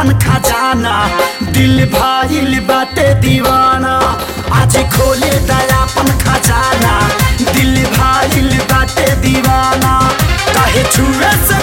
अपन खजाना दिल भाईल बाटे दीवाना आज खोले दया अपन खजाना दिल भाईल बाटे दीवाना काहे छुए से